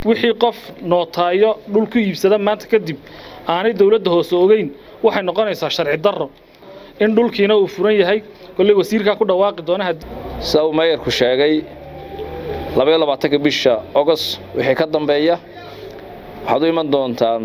wixii qof nootaayo dhul ku iibsada maanta kadib aanay dowladda hoose ogeyn waxay noqonaysaa sharci darro in dhulkiina uu furan yahay kolley wasiirkaa ku dhawaaqi doona sida uu meeyarku sheegay labaiyo labaatanka bisha ogost wixii ka dambeeya waxaad u iman doontaan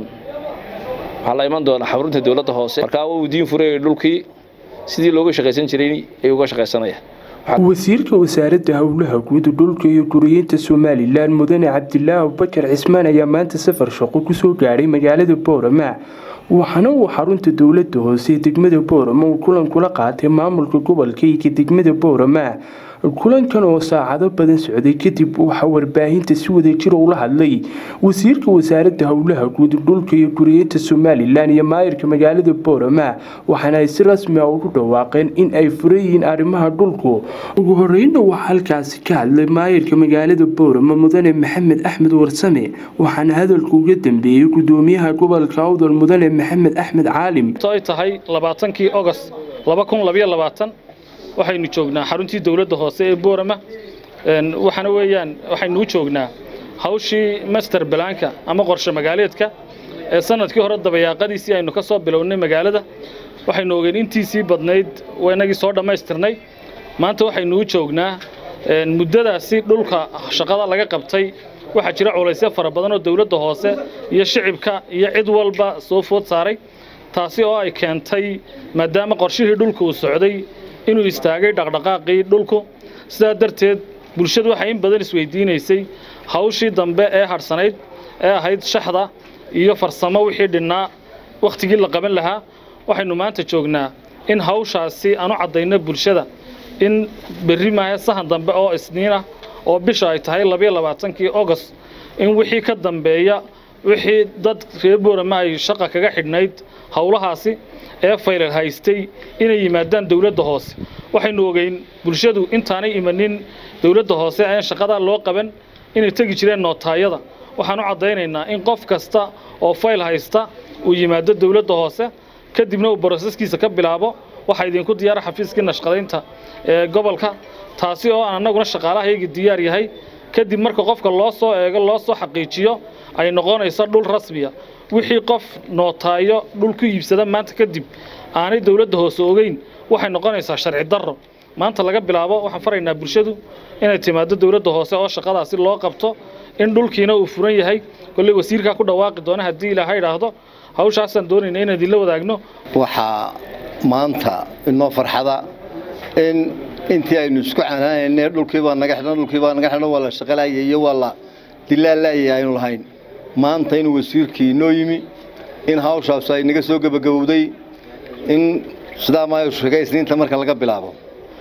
waxaa la iman doonaa xarunta dowladda hoose markaa wuu diin furayay dhulkii sidii looga shaqaysan jiray ayuu uga shaqaysanaya wasiirka wasaaradda howlaha guud dhulka iyo guriyeynta somalilan mudane cabdilaahi abubakar cismaan ayaa maanta safar shaqo kusoo gaadhay magaalada boorama waxaana uu xarunta dowladda hoose ee degmada boorama uu kulan kula qaatay maamulka gobolka iyo degmada boorama kulankan oo saacado badan socday kadib waxaa warbaahinta si wadajir ula hadlay wasiirka wasaaradda howlaha guud dhulka iyo guriyeynta somalilan iyo maayirka magaalada boorama waxaana ay si rasmi a ugu dhawaaqeen in ay furan yihiin arrimaha dhulku ugu horeyna waxaa halkaasi ka hadlay maayirka magaalada boorama mudane maxamed axmed warsame waxaana hadalka uga dambeeyey gudoomiyaha gobolka awdal mudane maxamed axmed caalim ay tahay labaatankii ogost laba kun labayo labaatan waxaynu joognaa xaruntii dowladda hoose ee boorama waxaana weeyaan waxaynu u joognaa hawshii master balaanka ama qorshe magaaleedka ee sanadkii hore dabayaaqadiisii aynu ka soo bilownay magaalada waxaynu ogeen intiisii badnayd inagii soo dhammaystirnay maanta waxaynu u joognaa muddadaasi dhulka shaqada laga qabtay waxaa jira culaysyo fara badan oo dowladda hoose iyo shicibka iyo cid walba soo food saaray taasi oo ay keentay maadaama qorshihii dhulka uu socday inuu istaagay dhaqdhaqaaqii dhulku sidaa darteed bulshadu waxay in badan isweydiinaysay hawshii dambe ee hadhsanayd ee ahayd shaxda iyo farsamo wixii dhinnaa wakhtigii la qaban lahaa waxaynu maanta joognaa in hawshaasi aanu caddayno bulshada in berri maahe sahan dambe oo isniin ah oo bisha ay tahay labayo labaatankii ogost in wixii ka dambeeya wixii dad reer boorama ay shaqa kaga xidhnayd howlahaasi ee faylal haystay inay yimaadaan dowladda hoose waxaynu ogeyn bulshadu intaanay imanin dowladda hoose aan shaqadaa loo qaban inay tegi jireen nootaayada waxaan u caddaynaynaa in qof kasta oo fayl haysta uu yimaado dowladda hoose kadibna uu broseskiisa ka bilaabo waxaa idinku diyaara xafiiskii nashqadaynta ee gobolka taasi oo aan annaguna shaqaalahayagii diyaar yahay kadib marka qofka loo soo eego loo soo xaqiijiyo ay noqonayso dhul rasmiya wixii qof nootaayo dhul ku iibsada maanta kadib aanay dowladda hoose ogeyn waxay noqonaysaa sharci darro maanta laga bilaabo waxaan faraynaa bulshadu inay timaado dowladda hoose oo shaqadaasi loo qabto in dhulkiina uu furan yahay kolley wasiirkaa ku dhawaaqi doona haddii ilaaha idhaahdo hawshaasaan doonayna inaan idinla wadaagno waxaa maanta inoo farxada in intii aynu isku canaanayne dhulkiibaa naga xidhan dhulkiibaa naga xidhan waa la shaqalaayay iyo waa la dilaallaayay aynu lahayn maanta inuu wasiirkii inoo yimi in hawshaas ay naga soo gebagabowday in sidaa maayo sheegay isniinta marka laga bilaabo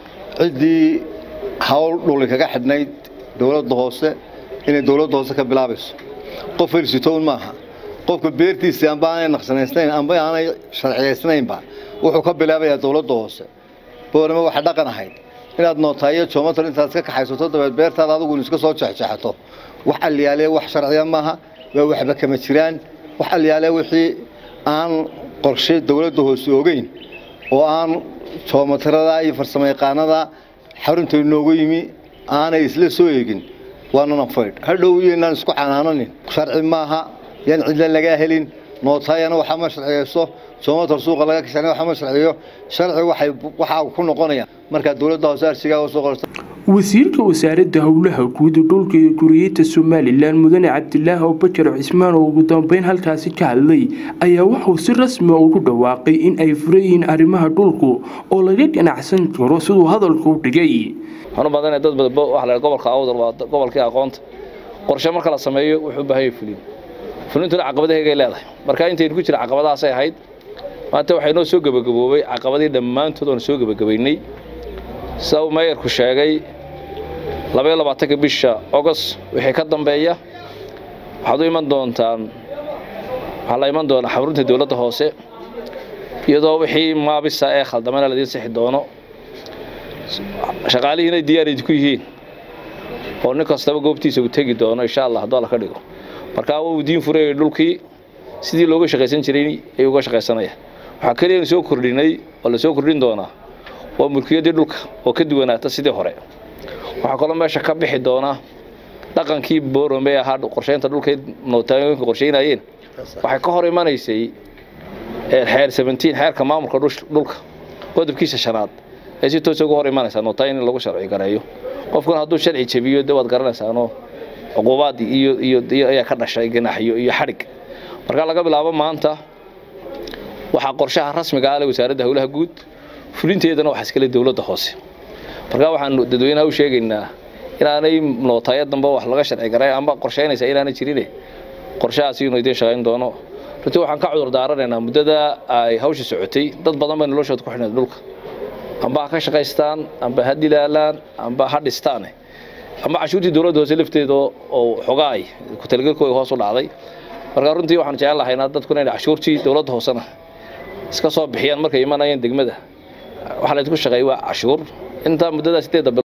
ciddii hawl dhuli kaga xidhnayd dowladda hoose inay dowladda hoose ka bilaabayso qof hersitown maaha qofka beertiisii amba aanay naqsanaysnayn amba aanay sharciyaysnaynba wuxuu ka bilaabayaa dowladda hoose boorama waxa dhaqan ahayd inaad nootaayo joomatar intaad iska kaxaysato dabeed beertaada adigu iska soo jexjexato wax alliyaalee wax sharciya maaha waa waxba kama jiraan wax alliyaalee wixii aan qorshe dowladda hoose ogeyn oo aan joomatarada iyo farsamayaqaanada xarunta inoogu yimi aanay isla soo eegin waanana faydh hadhow iyoinaan isku canaananin sharci maaha yaan cidla lagaa helin nootaayana waxaa ma sharciyeyso joomatar suuqa laga kashana waxaa ma sharciyo sharci waxay waxaa ku noqonaya markaa dowladda hoose arsigaa usoo qorta wasiirka wasaaradda howlaha guud dhulka iyo guriyeynta somalilan mudane cabdilaahi abubakar cismaan oo ugu dambeyn halkaasi ka hadlay ayaa waxuu si rasmi a ugu dhawaaqay in ay furan yihiin arrimaha dhulku oo laga ganacsan karo siduu hadalku u dhigay waxaan u badanaya dad badan waxa la gobolka awdal waa gobolkii aqoonta qorshe marka la sameeyo wuxuu u baahan yahay fulin fulintuna caqabadaheegay leedahay marka intaynu ku jira caqabadahaasay ahayd maanta waxay noo soo gebagaboobay caqabadii dhammaantood oon soo gebagabaynay sida uu meeyarku sheegay labaiyo labaatanka bisha ogost wixii ka dambeeya waxaad u iman doontaan waxaa la iman doonaa xarunta dowladda hoose iyadoo wixii maabisa ee khaldamana ladiin sixi doono shaqaalihiinay diyaar idinku yihiin oo nin kastaba goobtiisa uu tegi doono insha allah hadduu alla ka dhigo markaa wuu diin furayay dhulkii sidii looga shaqaysan jiray ayuu uga shaqaysanaya waxaa keliya soo kordhinay oo la soo kordhin doonaa waa mulkiyaddii dhulka oo ka duwanaata sidii hore waxaa kaloo meesha ka bixi doona dhaqankii boorame ahaa qorsheynta dhulkay nootaayoyinka qorsheynayeen waxay ka hor imanaysay xeer seventeen xeerka maamulka dhulka qodobkiisa shanaad ay si toosa uga hor imanaysaa nootaayo in lagu sharci gareeyo qofkuna hadduu sharci jabiyo de waad garanaysaanoo cuquubaad iyo iyo ayaa ka dhashay ganaaxyo iyo xadhig marka laga bilaabo maanta waxaa qorshaha rasmiga ah le wasaaradda howlaha guud fulinteedana waxaa iskale dowladda hoose marka waxaanu dadweynaha u sheegaynaa inaanay nootaayo dambe wax laga sharci garay amba qorsheynaysa inaanay jirine qorshahaasi inuu idiin shaqayn doono runtii waxaan ka cudur daaranaynaa muddada ay hawsha socotay dad badan bay noloshooda ku xidhnayd dhulka amba ha ka shaqaystaan amba ha dilaalaan amba ha dhistaane amba cashuurtii dowladda hoose lafteeda oo xogaay ku talagelkooda hoos u dhacday marka runtii waxaan jecel lahaynaa dadkuna inay cashuurtii dowladda hoosena iska soo bixiyaan markay imanayeen degmada waxaa laydinku shaqeeyay waa cashuur intaa muddadaas sideedda